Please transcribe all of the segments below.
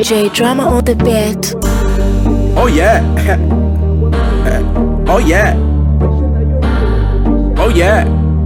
DJ Drama on the beat. Oh yeah. oh yeah. Oh yeah.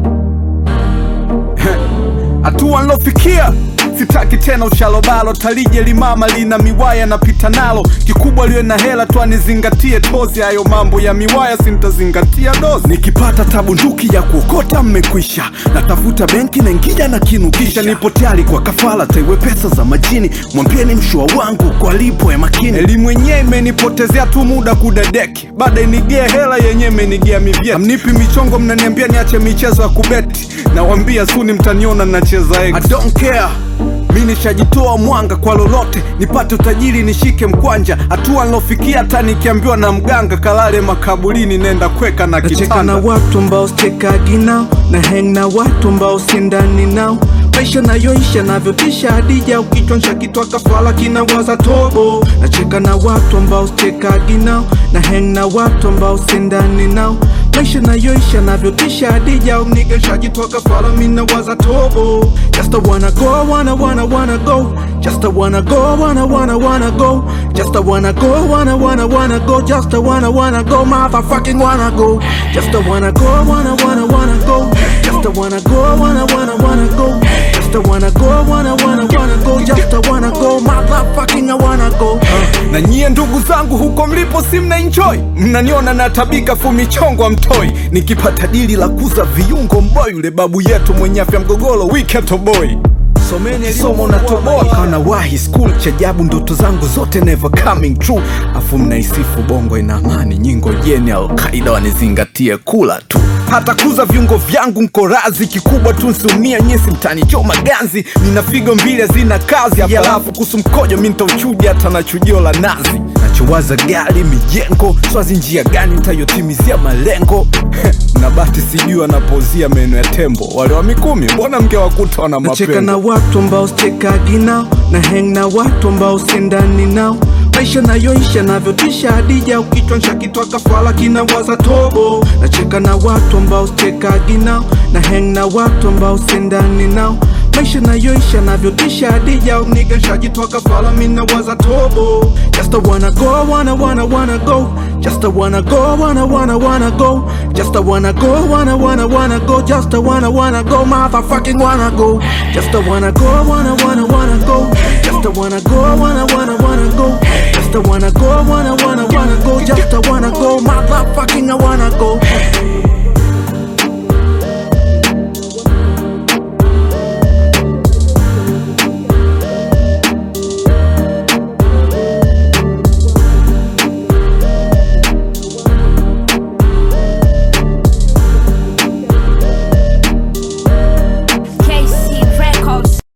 Hatua nilofikia sitaki tena ushalobalo talije limama lina miwaya napita nalo kikubwa liwe na hela tu anizingatie tozi hayo mambo ya miwaya sintazingatia dozi nikipata tabunduki ya kuokota mmekwisha natafuta benki na ngija na kinukisha nipo tayari kwa kafala taiwe pesa za majini mwambieni mshua wangu kwa lipo ya makini elimu yenyewe imenipotezea tu muda kudadeki baada inigea hela yenyewe imenigea mivyeti amnipi michongo mnaniambia niache michezo ya kubeti nawambia suni mtaniona nacheza X. I don't care mi nishajitoa mwanga kwa lolote nipate utajiri nishike mkwanja hatua nilofikia hata nikiambiwa na mganga kalale makaburini nenda kweka na nacheka na kitanda watu ambao stekagi nao na heng na watu ambao sindani nao maisha nayoisha navyotisha hadija ukichonsha kitwa kafala kinawaza tobo nacheka na watu ambao stekagi nao na heng na watu ambao sindani nao maisha nayoisha navyotisha hadija umnigeshajitwa kafala minawaza tobo just a wanna go wanna wanna wanna go just a wanna go wanna wanna wanna go just a wanna go wanna wanna wanna go just a wanna wanna go motherfucking wanna go just a wanna go wanna wanna wanna go just a wanna go wanna wanna wanna go just a wanna go wanna wanna wanna go just a wanna go motherfucking I wanna go na nyie ndugu zangu huko mlipo si mna enjoy mnaniona natabika fumichongo mtoi nikipata dili la kuza viungo mboy yule babu yetu mwenye afya mgogoro wiketoboi someni somo natoboa kana wahi school cha jabu ndoto zangu zote never coming true afu mnaisifu bongo ina amani nyingo jeni alkaida wanizingatie kula tu hata kuza viungo vyangu nkorazi kikubwa tu nsiumia nyesi mtanichoma ganzi nina figo mbili hazina kazi alafu kuhusu mkojo mi ntauchuja hata na chujio la nazi nachowaza gari mijengo swazi njia gani ntayotimizia malengo na bati sijui wanapozia meno ya tembo wale wa mikumi mbona mngewakuta wana nacheka na mapembo watu ambao stekagi nao na heng na watu ambao sindani nao maisha nayoisha navyotisha hadija ukichwansha kitwa kafala kinawaza tobo nacheka na watu ambao stekagi nao na heng na watu ambao sindani nao maisha nayoisha navyotisha hadija umnigeshajitwa kafala minawaza tobo just a wanna go wanna wanna wanna go just a wanna go wanna wanna wanna go just a wanna go wanna wanna wanna go just a wanna wanna go motherfucking wanna go just a wanna go wanna wanna wanna go just a wanna go wanna wanna wanna go just a wanna go wanna wanna wanna go just a wanna go motherfucking I wanna go